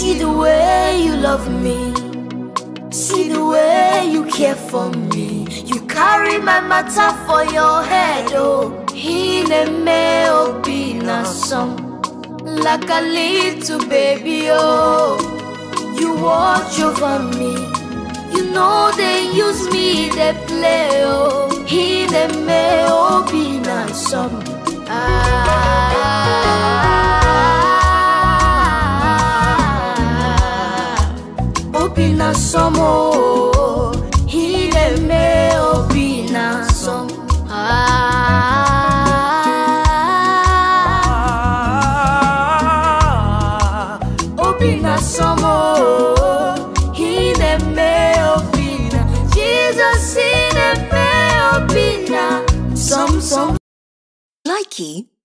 See the way you love me. See the way you care for me. You carry my matter for your head, oh. Hineme obi na song. Like a little baby, oh. You watch over me. You know they use me, they play, oh. Hineme obi na song. Ah. Obi na som oh, Hineme obi na som Ah. Obi na som oh, Hineme obi na Jesus Hineme obi na som som Likey